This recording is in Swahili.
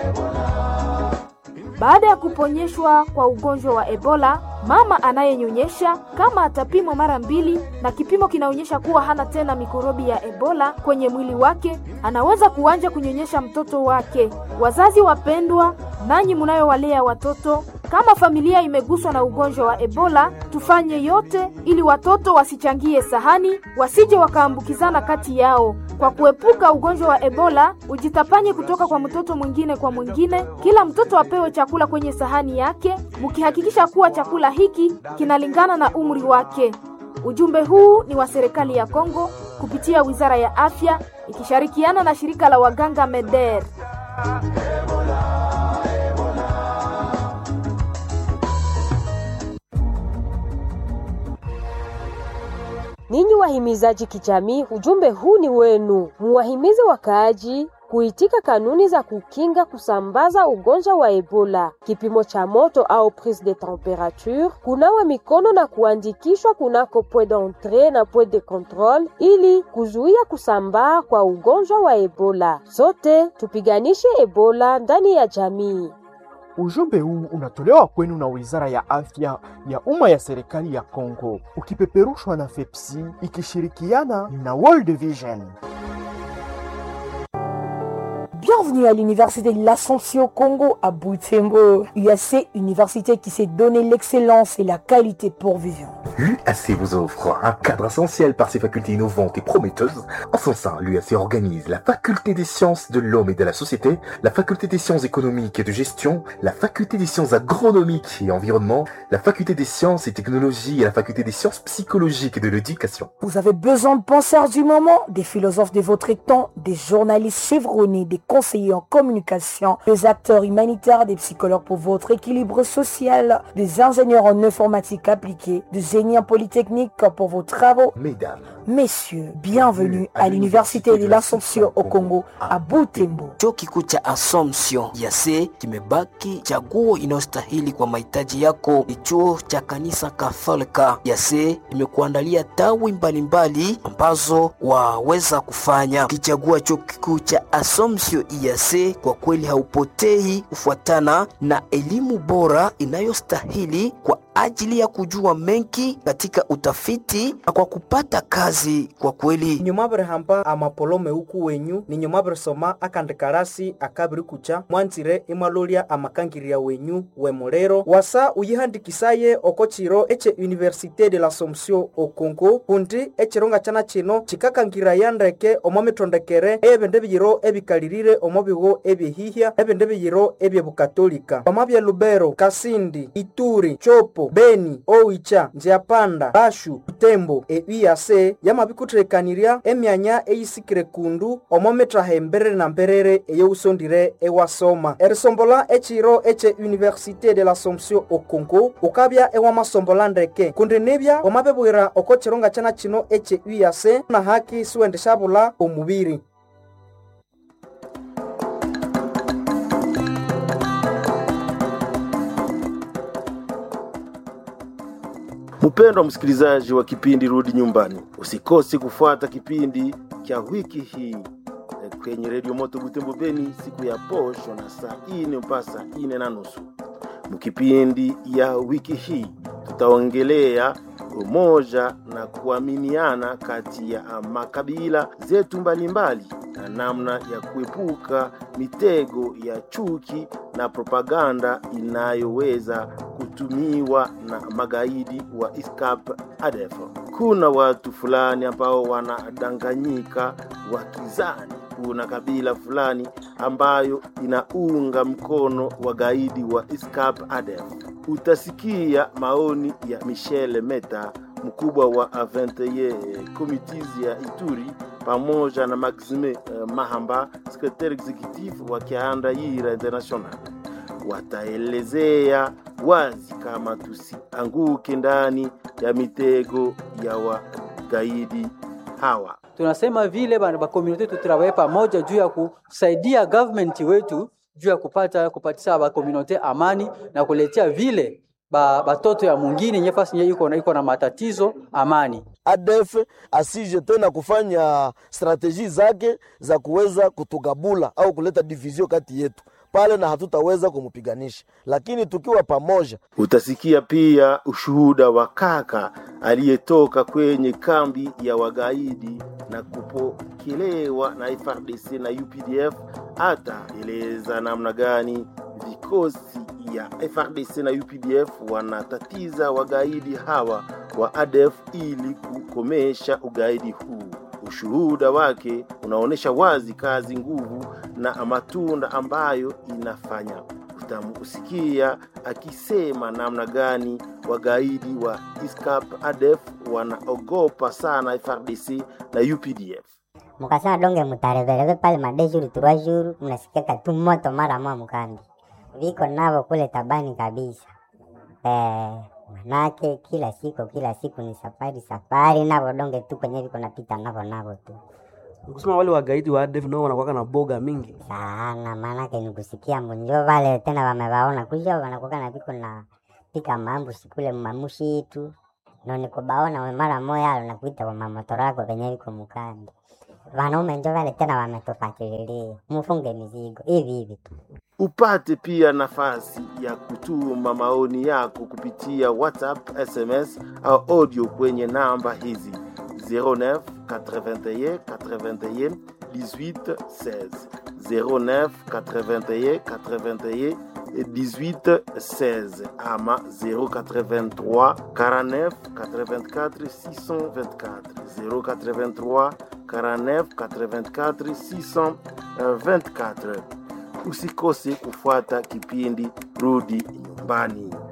Baada ya kuponyeshwa kwa ugonjwa wa Ebola, mama anayenyonyesha kama atapimwa mara mbili na kipimo kinaonyesha kuwa hana tena mikorobi ya Ebola kwenye mwili wake, anaweza kuanza kunyonyesha mtoto wake. Wazazi wapendwa, nanyi mnayowalea watoto, kama familia imeguswa na ugonjwa wa Ebola, tufanye yote ili watoto wasichangie sahani, wasije wakaambukizana kati yao. Kwa kuepuka ugonjwa wa Ebola, ujitapanye kutoka kwa mtoto mwingine kwa mwingine. Kila mtoto apewe chakula kwenye sahani yake, mkihakikisha kuwa chakula hiki kinalingana na umri wake. Ujumbe huu ni wa serikali ya Kongo kupitia Wizara ya Afya ikishirikiana na shirika la waganga MEDER. Ninyi wahimizaji kijamii, ujumbe huu ni wenu. Muwahimize wakaaji kuitika kanuni za kukinga kusambaza ugonjwa wa Ebola, kipimo cha moto au prise de temperature, kunawa mikono na kuandikishwa kunako point d'entrée na point de contrôle ili kuzuia kusambaa kwa ugonjwa wa Ebola. Sote tupiganishe Ebola ndani ya jamii. Ujumbe huu unatolewa kwenu na Wizara ya Afya ya Umma ya Serikali ya Kongo, ukipeperushwa na FEPSI ikishirikiana na World Vision. Bienvenue à l'Université de l'Assomption Congo à Butembo. UAC, université qui s'est donné l'excellence et la qualité pour vivre. L'UAC vous offre un cadre essentiel par ses facultés innovantes et prometteuses. En son sein, l'UAC organise la faculté des sciences de l'homme et de la société, la faculté des sciences économiques et de gestion, la faculté des sciences agronomiques et environnement, la faculté des sciences et technologies et la faculté des sciences psychologiques et de l'éducation. Vous avez besoin de penseurs du moment, des philosophes de votre temps, des journalistes chevronnés, des conseillers en communication, des acteurs humanitaires, des psychologues pour votre équilibre social, des ingénieurs en informatique appliquée, des génies en polytechnique pour vos travaux. Mesdames, Messieurs, bienvenue à l'Université de l'Assomption au Congo à Butembo. Chuo kikuu cha Assumption yase kimebaki chaguo inayostahili kwa mahitaji yako. Ni chuo cha kanisa Katholika yase imekuandalia tawi mbalimbali ambazo waweza kufanya. Ukichagua chuo kikuu cha Assumption yase, kwa kweli haupotei kufuatana na elimu bora inayostahili kwa ajili ya kujua mengi katika utafiti na kwa kupata kazi kwa kweli nyumabiri hamba amapolome uku wenyu ni nyumabiri soma akandikarasi akabiri kucha mwanzire imalolia amakangirya wenyu wemulero wasa uyihandikisaye oko chiro eche université de l'assomption o congo kundi echironga chana chino chikakangiraya ndeke omo mitondekere eyebindu ebiyiro ebikalirire omo bigo ebyehihya ebindu ebiyiro ebyebukatolika omo bya lubero kasindi ituri chopo beni oicha nziapanda bashu butembo euyase yamabikuthirekanirya emyanya eyisikire kundu omo mitraha emberere na mberere eyousondire ewasoma erisombola echiro eche université de l'assomption o congo ukabya ewamasombola ndeke kundi nibya wamabibwira oko chironga chana chino eche uyase na haki siwendeshabula omubiri Mpendwa msikilizaji wa kipindi Rudi Nyumbani, usikose kufuata kipindi cha wiki hii eh, kwenye redio Moto Butembo Beni siku ya posho na saa ine mpaka saa ine na nusu. Mkipindi ya wiki hii tutaongelea umoja na kuaminiana kati ya makabila zetu mbalimbali na namna ya kuepuka mitego ya chuki na propaganda inayoweza kutumiwa na magaidi wa ISCAP ADF. Kuna watu fulani ambao wanadanganyika wakizani kuna kabila fulani ambayo inaunga mkono wagaidi wa ISCAP ADF. Utasikia maoni ya Michel Meta, mkubwa wa A21 Committees ya Ituri pamoja na Maxime uh, Mahamba, secretary executive wa Kiandaira International. Wataelezea wazi kama tusianguke ndani ya mitego ya wagaidi hawa. tunasema vile bana ba community tutravaye pamoja juu ya kusaidia government wetu juu ya kupata kupatisha ba community amani na kuletea vile ba batoto ya mwingine nyefasi nye iko na iko na matatizo amani. ADF asije tena kufanya strateji zake za kuweza kutugabula au kuleta division kati yetu. pale na hatutaweza kumpiganisha, lakini tukiwa pamoja Utasikia pia ushuhuda wa kaka aliyetoka kwenye kambi ya wagaidi na kupokelewa na FRDC na UPDF. Ataeleza namna gani vikosi ya FRDC na UPDF wanatatiza wagaidi hawa wa ADF ili kukomesha ugaidi huu. Ushuhuda wake unaonyesha wazi kazi, nguvu na matunda ambayo inafanya. Utamusikia akisema namna gani wagaidi wa ISCAP ADF wanaogopa sana FRDC na UPDF. mukasema donge mutarevereve pale madeshuru turwashuru mnasikiaka tu moto mara mwa mkambi viko navo kule tabani kabisa eh, manake kila siku kila siku ni safari safari navo donge tu kwenye viko napita navo navo tu kusema wale wagaidi wa ADF nao wanakuwaka na boga mingi sana, maanake ni kusikia mbonjo vale tena wamewaona kuja wanakuwa na viko na pika mambushi kule mamushitu no nikubaona we mara moya alo nakuita kwa mamotora yako venye viko mukandi wanaume njo vale tena wametufakililia mufunge mizigo hivi hivi tu Upate pia nafasi ya kutuma maoni yako kupitia WhatsApp, SMS au audio kwenye namba hizi 09 81 81 18 16 09 81 81 18 16 ama 083 49 84 624 083 49 84 624 usikose kufuata kipindi Rudi Nyumbani.